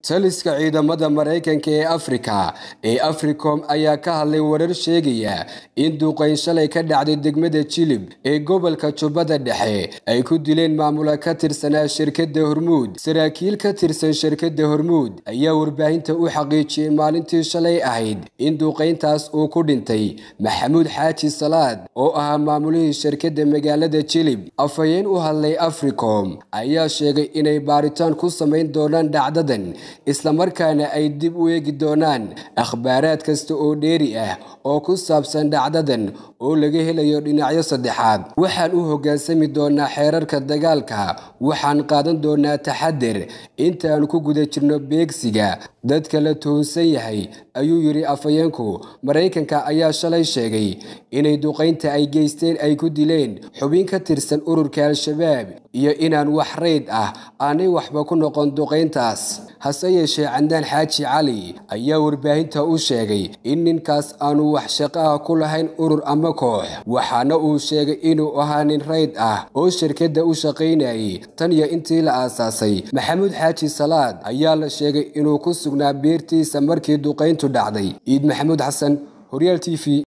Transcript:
taliska ciidamada maraykanka ee afrika ee africom ayaa ka hadlay warar sheegaya in duqayn shalay ka dhacday degmada jilib ee gobolka jubbada dhexe ay ku dileen maamula ka tirsanaa shirkadda hormuud saraakiil ka tirsan shirkadda hormuud ayaa warbaahinta u xaqiijiyey maalintii shalay ahayd in duqayntaas uu ku dhintay maxamuud xaaji salaad oo ahaa maamulihii shirkadda magaalada jilib afhayeen u hadlay africom ayaa sheegay inay baaritaan ku samayn doonaan dhacdadan islamarkaana ay dib u eegi doonaan akhbaaraad kasta oo dheeri ah oo ku saabsan dhacdadan oo laga helayo dhinacyo saddexaad waxaan u hoggaansami doonaa xeerarka dagaalka waxaan qaadan doonaa taxadir intaan ku guda jirno beegsiga dadka la tuhunsan yahay ayuu yidhi afhayeenku maraykanka ayaa shalay sheegay inay duqaynta ay geysteen ay ku dileen xubin ka tirsan ururka al-shabaab iyo inaan wax rayd ah aanay waxba ku noqon duqayntaas hase yeeshee candaan xaaji cali ayaa warbaahinta u sheegay in ninkaas aanu wax shaqo ah ku lahayn urur ama koox waxaana uu sheegay inuu ahaa nin rayd ah oo shirkadda u shaqaynayay tan iyo intii la aasaasay maxamuud xaaji salaad ayaa la sheegay inuu ku sugnaa beertiisa markii duqayntu dhacday ciid maxamuud xasan horyaal t v